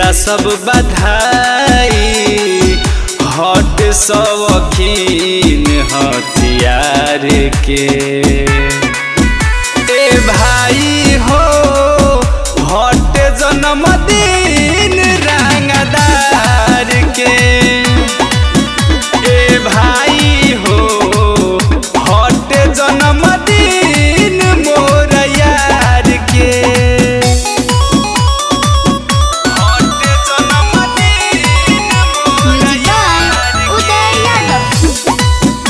देता सब बधाई हट सवखीन हथियार के ए भाई हो हट जन्मदिन रंगदार के ए भाई हो हट जन्मदिन मोर यार के हट जन्मदिन मोर म्यूजिक यार बाय उदय यादव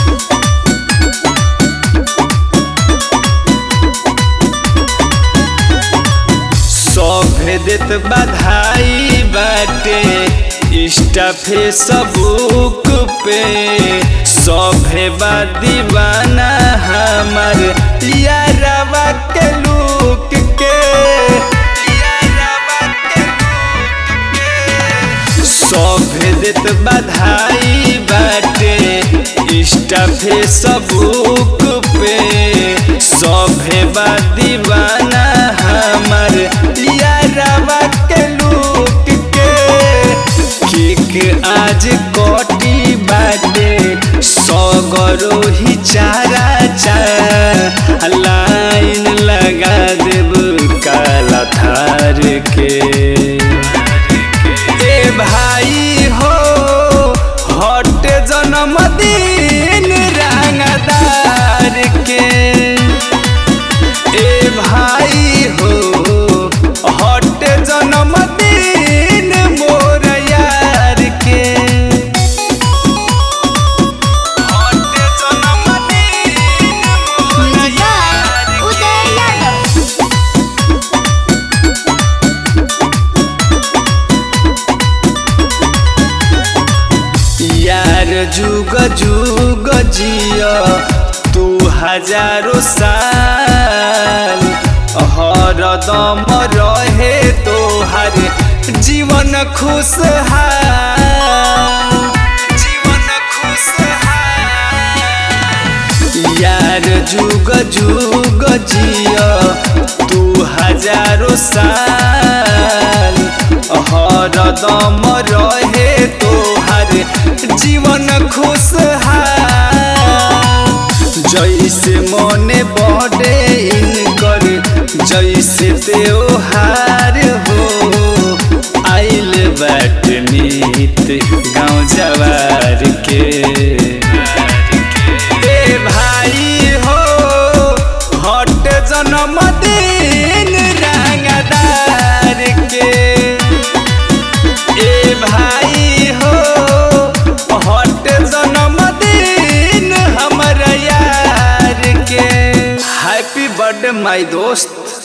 सभे देत बधाई बाटे इंस्टा फेसबुक पे सभे बा दीवाना हमार यारवा के लुक के यारवा के लुक के सभे देत बधाई बाटे इंस्टा फेसबुक पे सभे बा दीवाना हमार यारवा के लुक के किक आज कटी बाटे सगरो ही चारा चा लाइन लगा देब काला थार के ए भाई हो हट जन्मदिन रंगदार के ए भाई हो हट जन्मदिन मोर यार के हट जन्मदिन मोर म्यूजिक यार बाय उदय यादव यार जुग जुग जिया तू हजारों साल हरदम रहे तोहर जीवन खुशहाल जीवन खुशहाल यार जुग जुग जिया तू हजारों साल हरदम रहे तोहर जीवन खुशहाल जैसे मने बड़े इनकर जैसे त्योहार हो आइल बाट मीत गाँव जवार के ए भाई हो हट जन्मदिन रंगदार के ए भाई हो हट जन्मदिन हमर यार के हैप्पी बर्थडे माय दोस्त